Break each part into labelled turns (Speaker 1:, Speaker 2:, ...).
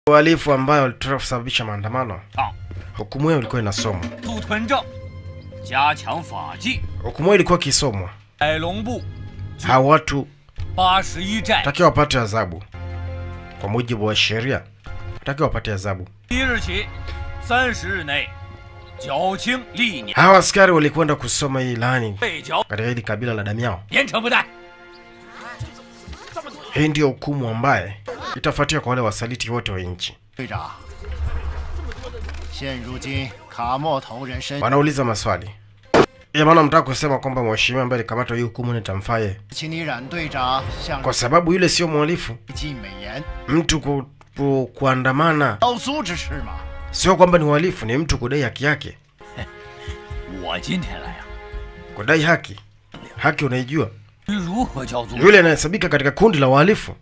Speaker 1: uhalifu ambayo walitaka kusababisha maandamano.
Speaker 2: 啊，
Speaker 1: Hukumu hiyo ilikuwa inasomwa,
Speaker 2: 杜屯正，加强法纪，
Speaker 1: hukumu hiyo ilikuwa ikisomwa,
Speaker 2: 海龙部
Speaker 1: hawa watu
Speaker 2: 八十一寨
Speaker 1: takiwa wapate adhabu kwa mujibu wa sheria, takiwa wapate adhabu.
Speaker 2: 即日起三十日内缴清历年
Speaker 1: Hawa askari walikwenda kusoma hii ilani
Speaker 2: 被缴，
Speaker 1: katika hili kabila la Damiao.
Speaker 2: 严惩不贷。
Speaker 1: Hii ndiyo hukumu ambaye itafuatia kwa wale wasaliti wote wa nchi.
Speaker 3: 队长，现如今卡莫头人身
Speaker 1: Wanauliza maswali ya maana, mtaka kusema kwamba mheshimiwa ambaye alikamatwa hii hukumu nitamfaa yeye,
Speaker 3: 请你冉队长向
Speaker 1: kwa sababu yule sio mhalifu.
Speaker 3: 尽美言，
Speaker 1: Mtu ku, ku, kuandamana
Speaker 3: 刀苏之事嘛。
Speaker 1: sio kwamba ni uhalifu, ni mtu kudai haki yake.
Speaker 2: 我今天来呀、
Speaker 1: Kudai haki, haki unaijua,
Speaker 2: 至于如何交租，
Speaker 1: yule anahesabika katika kundi la wahalifu.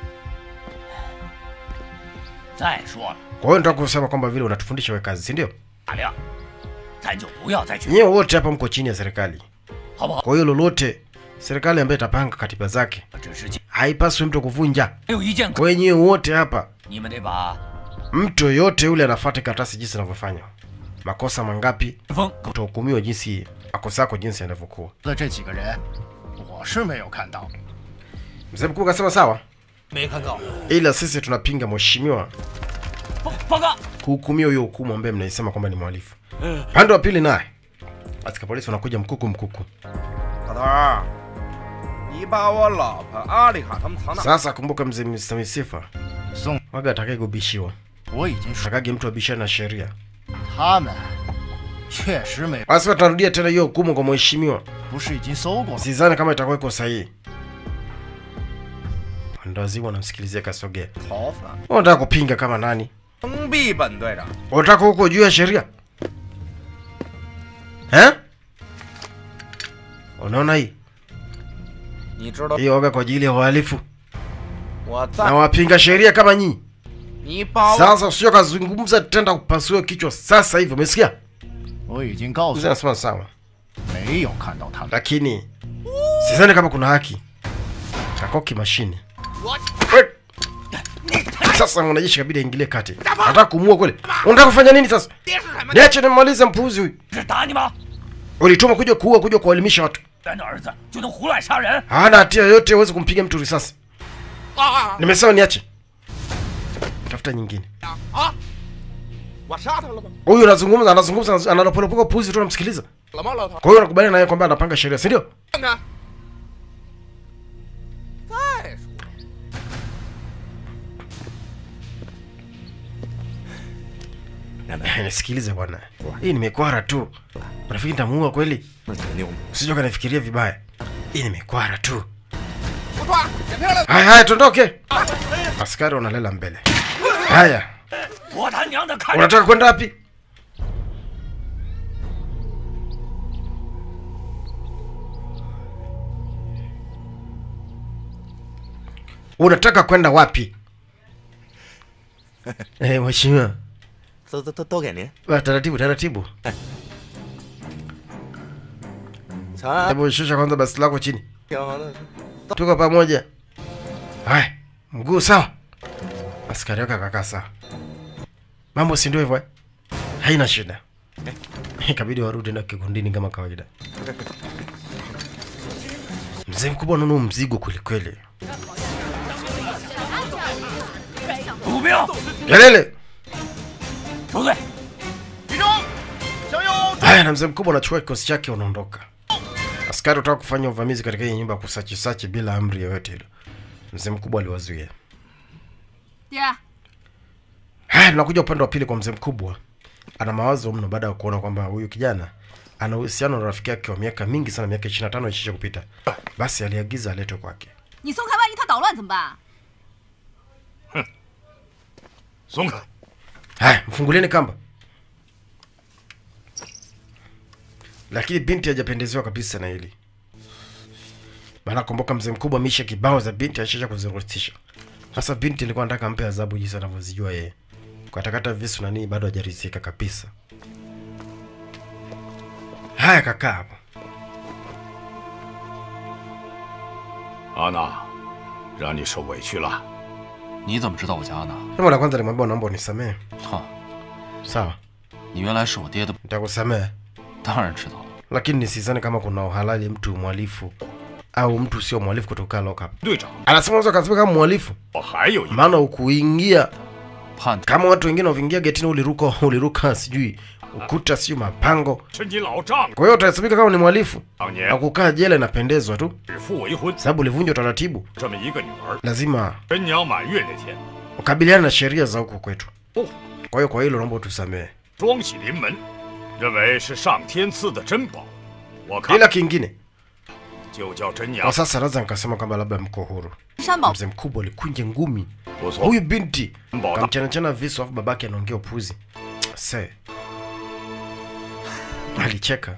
Speaker 2: 再说了，
Speaker 1: Kwa hiyo nataka kusema kwamba vile unatufundisha we kazi, si ndio?
Speaker 2: 大亮，咱就不要再去，
Speaker 1: Nyewe wote hapa mko chini ya serikali,
Speaker 2: 好不好？
Speaker 1: kwa hiyo lolote serikali ambayo itapanga katiba zake
Speaker 2: 只是还
Speaker 1: haipaswi mtu kuvunja.
Speaker 2: 有一件，
Speaker 1: Kwa hiyo nyewe wote hapa,
Speaker 2: 你们得把
Speaker 1: mtu yoyote yule anafuata karatasi jinsi inavyofanya, makosa mangapi
Speaker 2: 风
Speaker 1: utahukumiwa jinsi makosa yako jinsi yanavyokuwa.
Speaker 3: 的这几个人，我是没有看到。
Speaker 1: Mzee mkuu kasema sawa,
Speaker 2: 没看到。
Speaker 1: ila sisi tunapinga mheshimiwa
Speaker 2: 报报告，
Speaker 1: kuhukumiwa hiyo hukumu ambaye mnaisema kwamba ni mhalifu. Pande wa pili naye askari polisi wanakuja mkuku mkuku.
Speaker 4: 老头儿，你把我老婆阿丽卡他们藏哪？
Speaker 1: Sasa kumbuka mzee Mr. Misifa
Speaker 3: 宋，
Speaker 1: waga atakaye kubishiwa,
Speaker 3: 我已经说
Speaker 1: atakage mtu abishane na sheria.
Speaker 3: 他们确实没，
Speaker 1: Basi watarudia tena hiyo hukumu kwa mheshimiwa,
Speaker 3: 不是已经搜过吗？
Speaker 1: sidhani kama itakuwa iko sahihi. Wandawazimu wanamsikilizia Kasogea.
Speaker 4: 逃犯
Speaker 1: Unataka kupinga kama nani?
Speaker 4: 封闭本队长。
Speaker 1: Unataka huko juu ya sheria eh? Unaona hii
Speaker 4: 你知道
Speaker 1: hii waga kwa ajili ya wahalifu
Speaker 4: 我
Speaker 1: na
Speaker 4: 在，
Speaker 1: wapinga sheria kama nyinyi.
Speaker 4: 你把我
Speaker 1: Sasa usio kazungumza tenda kupasua kichwa sasa hivi, umesikia?
Speaker 3: 我已经告
Speaker 1: Mzee
Speaker 3: 诉
Speaker 1: anasema sawa,
Speaker 3: 没有看到他们。
Speaker 1: lakini sidhani kama kuna haki. Kakoki mashine. Sasa mwanajeshi kabidi aingilie kati. Nataka kumua kweli. Unataka kufanya nini sasa?
Speaker 4: 爹是什么？
Speaker 1: Niache nimalize mpuuzi huyu.
Speaker 2: 是打你吗？
Speaker 1: Ulituma kuja kuua, kuja kuwaelimisha watu.
Speaker 2: 咱的儿子就能胡乱杀人？
Speaker 1: Hana hatia yoyote, huwezi kumpiga mtu risasi.
Speaker 4: 啊
Speaker 1: Nimesema niache. Tafuta nyingine.
Speaker 4: 啊！我杀他了吗？
Speaker 1: Huyu anazungumza, anazungumza, anapolopoka puuzi tu unamsikiliza.
Speaker 4: 了吗，老头儿？
Speaker 1: Kwa hiyo unakubaliana naye kwamba anapanga sheria, si ndio?
Speaker 4: 看看。再说，
Speaker 1: Nisikilize bwana, hii nimekwara tu. Unafikiri nitamuua kweli?
Speaker 4: 那肯定。
Speaker 1: Usije ukanifikiria vibaya, hii nimekwara tu.
Speaker 4: 不抓，捡漂亮。
Speaker 1: Haya, haya, tuondoke. Askari wanalela mbele. Haya,
Speaker 2: 我他娘的看着
Speaker 1: unataka kwenda wapi? Unataka kwenda wapi? Eh, mheshimiwa,
Speaker 5: 都都都都给您。
Speaker 1: Wa, taratibu taratibu.
Speaker 5: 长安
Speaker 1: Hebu shusha kwanza basi lako chini.
Speaker 5: 挺好的，
Speaker 1: Tuko pamoja. Haya, mguu sawa. Askari wake akakaa sawa. Mambo si ndio hivyo eh? Haina shida. Ikabidi warudi na kikundini kama kawaida. Mzee mkubwa nunu mzigo kwelikweli.
Speaker 2: 补兵，
Speaker 1: Kelele!
Speaker 2: 收队。
Speaker 3: 集中，向右。
Speaker 1: Haya, na mzee mkubwa anachukua kikosi chake unaondoka. Askari wataka kufanya uvamizi katika hii nyumba ya kusachi sachi bila amri yoyote ile. Mzee mkubwa aliwazuia.
Speaker 6: 爹，
Speaker 1: Haya, tunakuja upande wa pili kwa mzee mkubwa. Ana mawazo mno baada ya kuona kwamba huyu kijana ana uhusiano na rafiki yake wa miaka mingi sana, miaka 25 ishisha kupita. Basi aliagiza aletwe kwake.
Speaker 6: 你松开，万一他捣乱怎么办？
Speaker 5: 松开。
Speaker 1: Haya, mfungulieni kamba. Lakini binti hajapendezewa kabisa na hili. Maana kumbuka mzee mkubwa ameisha kibao za binti ashisha kuzirutisha. Sasa binti alikuwa anataka ampe adhabu jinsi anavyozijua yeye. Katakata visu na nini bado hajaridhika kabisa. Haya kakaa hapo.
Speaker 7: 阿娜，让你受委屈了。 你怎么知道我家呢？
Speaker 1: jambo la kwanza alimwambia naomba unisamehe
Speaker 7: 哈，
Speaker 1: sawa
Speaker 7: 你原来是我爹的，
Speaker 1: nitakusamehe
Speaker 7: 当然知道了。
Speaker 1: lakini nisizani kama kuna uhalali mtu mhalifu au mtu sio mhalifu kutoka lockup
Speaker 3: 队长，
Speaker 1: anasema unaweza ukasema kama mhalifu
Speaker 3: 我还有一
Speaker 1: maana ukuingia
Speaker 7: 判
Speaker 1: kama watu wengine wakiingia getini uliruka uliruka sijui ukuta sijui mapango
Speaker 3: 是你老丈
Speaker 1: kwa hiyo utahesabika kama ni mhalifu
Speaker 3: 当
Speaker 1: na
Speaker 3: 年
Speaker 1: kukaa jela inapendezwa tu
Speaker 3: 指腹为婚，
Speaker 1: sababu ulivunja utaratibu
Speaker 3: 这么一个女儿，
Speaker 1: lazima
Speaker 3: 真娘满月那天，
Speaker 1: ukabiliane na sheria za huko kwetu
Speaker 3: 哦，
Speaker 1: kwa hiyo kwa hilo naomba utusamehe
Speaker 3: 双喜临门，认为是上天赐的珍宝。我看
Speaker 1: ila kingine
Speaker 3: 就叫真娘
Speaker 1: kwa，sasa naweza nikasema kwamba labda mko huru
Speaker 6: 山宝
Speaker 1: mzee mkubwa alikunja ngumi
Speaker 3: 不错，
Speaker 1: huyu binti
Speaker 3: 珍宝大
Speaker 1: kamchanachana visu afu babake anaongea upuzi se alicheka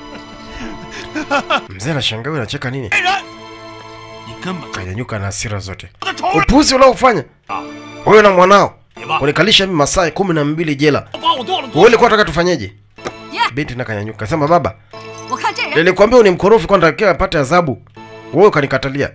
Speaker 1: mzee anashangaa huyu anacheka nini
Speaker 7: 你根本就
Speaker 1: kanyanyuka na hasira zote
Speaker 3: 的仇人，
Speaker 1: upuzi unaofanya
Speaker 3: 啊！
Speaker 1: huyo na mwanao
Speaker 3: 你们
Speaker 1: kunikalisha mimi masaa kumi na mbili jela
Speaker 3: 把我剁了
Speaker 1: wewe
Speaker 3: 剁了，
Speaker 1: ulikuwa unataka tufanyeje
Speaker 6: Yeah.
Speaker 1: binti na kanyanyuka sema baba
Speaker 6: 我看这人
Speaker 1: nilikwambia ni mkorofi kwa natakiwa apate adhabu wewe ukanikatalia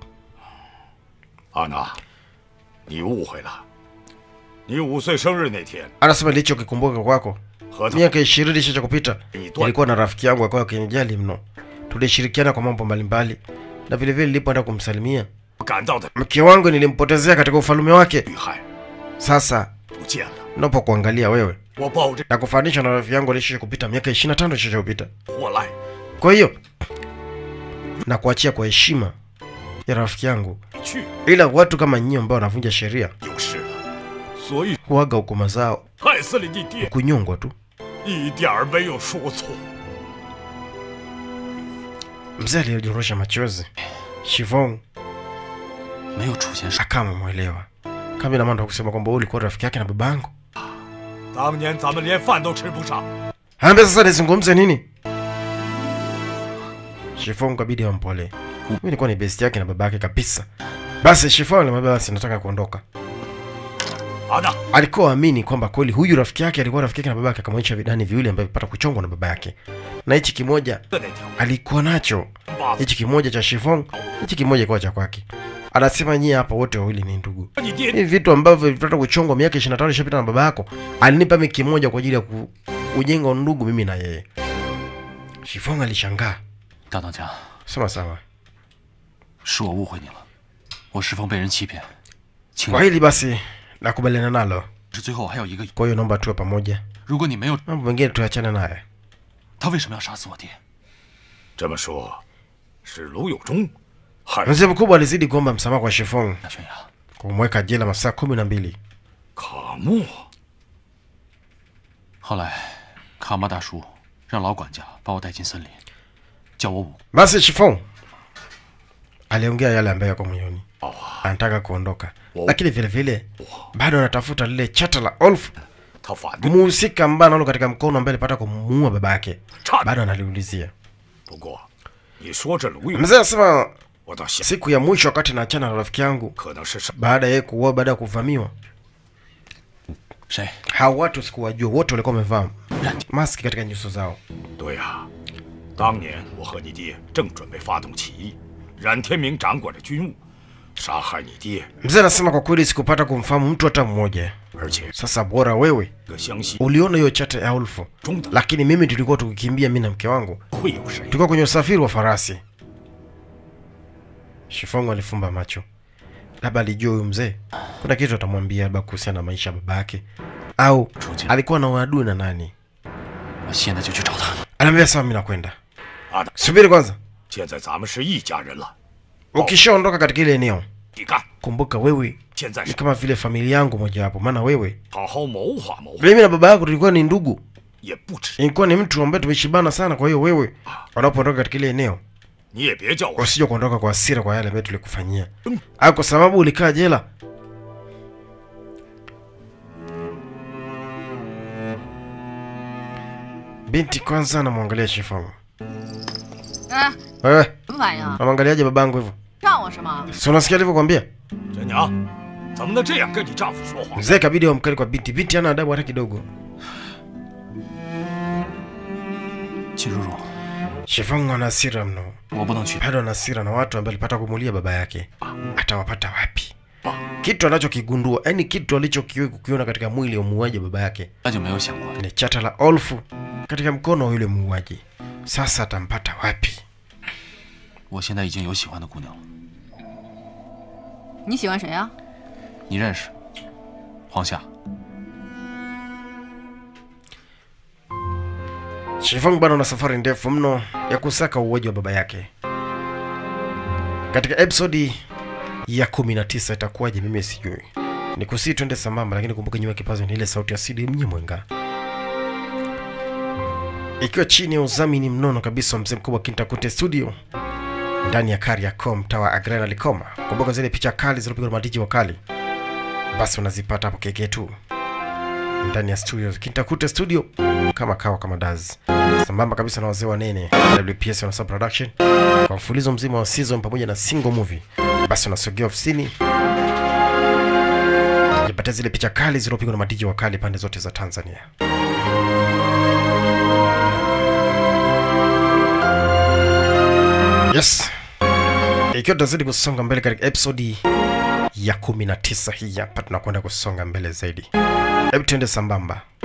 Speaker 3: 阿娜，你误会了。你五岁生日那天，
Speaker 1: anasema nilichokikumbuka kwako
Speaker 3: 和他
Speaker 1: miaka ishirini isha kupita
Speaker 3: 你断
Speaker 1: nilikuwa na rafiki yangu akawa akinijali mno tulishirikiana kwa mambo mbalimbali na vilevile nilipoenda kumsalimia
Speaker 3: 赶到的
Speaker 1: mke wangu nilimpotezea katika ufalume wake
Speaker 3: 遇害
Speaker 1: sasa
Speaker 3: 不见了。
Speaker 1: napo kuangalia wewe
Speaker 3: 我抱着
Speaker 1: na kufanisha na rafiki yangu alishisha kupita miaka ishiri na tano ishisha kupita
Speaker 3: 火来，
Speaker 1: kwa hiyo na kuachia kwa heshima ya rafiki yangu
Speaker 3: 你去
Speaker 1: ila watu kama nyinyi ambao wanavunja sheria
Speaker 3: 有事了，所以
Speaker 1: huaga hukuma zao
Speaker 3: 害死了你爹，
Speaker 1: kunyongwa tu
Speaker 3: 一点儿没有说错。
Speaker 1: mzee aliyojorosha machozi shivong
Speaker 7: 没有出现事。
Speaker 1: akama mwelewa kama ina maana kusema kwamba wewe ulikuwa rafiki yake na babangu
Speaker 3: 当年咱们连饭都吃不上，
Speaker 1: Ambia sasa nizungumze nini? Shifong kabidi ampole. Mimi nilikuwa ni best yake na babake kabisa. Basi Shifong alimwambia basi nataka kuondoka.
Speaker 3: 阿娜，
Speaker 1: Alikuwa amini kwamba kweli huyu rafiki yake alikuwa rafiki yake na babake akamwonyesha vidani viwili ambavyo vipata kuchongwa na baba yake. Na hichi kimoja
Speaker 3: 的那条
Speaker 1: alikuwa nacho.
Speaker 3: 把
Speaker 1: Hichi kimoja cha Shifong, hichi kimoja kwa cha kwake. Anasema nyie hapa wote wawili ni ndugu.
Speaker 3: 你爹
Speaker 1: Hivi vitu ambavyo vilipata kuchongwa miaka 25 ishapita na baba yako, alinipa mimi kimoja kwa ajili ya ku- kujenga undugu mimi na yeye. Shifong alishangaa.
Speaker 7: 大当家，
Speaker 1: Sema sawa.
Speaker 7: 是我误会你了，我石峰被人欺骗，请
Speaker 1: Kwa hili basi nakubaliana nalo.
Speaker 7: 是最后还有一个，
Speaker 1: Kwa hiyo naomba tuwe pamoja.
Speaker 7: 如果你没有，
Speaker 1: Mambo mengine tuachane naye.
Speaker 7: 他为什么要杀死我爹？
Speaker 3: 这么说，是卢有忠害
Speaker 1: Mzee mkubwa alizidi kuomba msamaha kwa Shifong
Speaker 7: 大悬崖，
Speaker 1: kumweka jela masaa kumi na mbili.
Speaker 3: 卡莫。
Speaker 7: 后来卡玛大叔让老管家把我带进森林，叫我武
Speaker 1: Basi Shifong aliongea yale ambayo yako moyoni, anataka kuondoka, lakini vile vile bado anatafuta lile chata la Olf,
Speaker 3: 他反对，
Speaker 1: muhusika ambaye analo katika mkono ambaye alipata kumuua baba yake,
Speaker 3: 差
Speaker 1: bado analiulizia.
Speaker 3: 不过，你说这卢有，
Speaker 1: Mzee anasema
Speaker 3: 我倒想，
Speaker 1: siku ya mwisho wakati naachana na rafiki yangu
Speaker 3: 可能是上
Speaker 1: baada ya yeye kuua, baada ya kuvamiwa,
Speaker 7: 谁？
Speaker 1: hao watu sikuwajua, wote walikuwa wamevaa maski katika nyuso zao.
Speaker 3: 对呀、当年我和你爹正准备发动起义，冉天明掌管着军务，杀害你爹，
Speaker 1: Mzee anasema kwa kweli sikupata kumfahamu mtu hata mmoja.
Speaker 3: 而且
Speaker 1: Sasa bora wewe
Speaker 3: 这个湘西
Speaker 1: uliona hiyo chata ya Ulfu,
Speaker 3: 中的
Speaker 1: lakini mimi tulikuwa tukikimbia, mimi na mke wangu
Speaker 3: 会有谁？
Speaker 1: tulikuwa kwenye usafiri wa farasi. Shifongo alifumba macho, labda alijua huyu mzee kuna kitu atamwambia, labda kuhusiana na maisha ya baba yake, au
Speaker 7: 出去，
Speaker 1: alikuwa na uadui na nani.
Speaker 7: 我现在就去找他。
Speaker 1: Anaambia sawa, mimi nakwenda,
Speaker 3: 阿达，
Speaker 1: subiri kwanza.
Speaker 3: 现在咱们是一家人了，
Speaker 1: Ukishaondoka katika ile eneo,
Speaker 3: 你干！
Speaker 1: kumbuka wewe
Speaker 3: 现在
Speaker 1: ni
Speaker 3: 是
Speaker 1: kama vile familia yangu mojawapo, maana wewe
Speaker 3: 好好谋划谋划，
Speaker 1: mimi na baba yako tulikuwa ni ndugu,
Speaker 3: 也不止。
Speaker 1: ilikuwa ni mtu ambaye tumeshibana sana. Kwa hiyo wewe unapoondoka katika ile eneo
Speaker 3: 你也别叫我
Speaker 1: usije kuondoka kwa hasira kwa yale ambayo tulikufanyia, au kwa sababu ulikaa jela. Binti kwanza anamwangalia Shifongo.
Speaker 6: 哎，
Speaker 1: Wewe
Speaker 6: 什么反应啊？
Speaker 1: unamwangaliaje babangu hivyo?
Speaker 6: 让我是吗？
Speaker 1: Si unasikia alivyokwambia?
Speaker 3: 真娘，怎么能这样跟你丈夫说话？
Speaker 1: Mzee kabidi wa mkali kwa binti. Binti hana adabu hata kidogo.
Speaker 7: 秦叔叔，
Speaker 1: Shifongo ana hasira mno,
Speaker 7: 我不能去。
Speaker 1: bado ana hasira na watu ambao alipata kumulia baba yake. Atawapata wapi?
Speaker 3: 棒。
Speaker 1: kitu anachokigundua yani kitu alichokiwahi kukiona katika mwili wa muuaji wa baba yake
Speaker 7: 那就没有想过，
Speaker 1: ni chata la olfu katika mkono wa yule muuaji sasa atampata wapi
Speaker 7: 我现在已经有喜欢的姑娘了。
Speaker 6: 你喜欢谁啊？
Speaker 7: 你认识？黄夏。
Speaker 1: Shifang bado na safari ndefu mno ya kusaka uuaji wa baba yake. Katika episodi ya 19 itakuwaje mimi sijui. Ni kusii twende sambamba, lakini kumbuka nyuma ya kipazo ni ile sauti ya CD Mnyemwenga, ikiwa chini ya udhamini mnono kabisa wa mzee mkubwa Kintakute Studio ndani ya Kariakoo, mtaa wa Agrena Likoma. Kumbuka zile picha kali zilizopigwa na madiji wakali, basi unazipata hapo keke tu ndani ya studio Kintakute Studio kama kawa kama daz sambamba kabisa na wazee wanene WPS wana production kwa mfulizo mzima wa season pamoja na single movie. Basi unasogea ofisini jipatia zile picha kali zilizopigwa na madiji wakali pande zote za Tanzania. Yes, ikiwa tunazidi kusonga mbele katika episodi ya 19 hii hapa, tunakwenda kusonga mbele zaidi. Hebu tuende sambamba.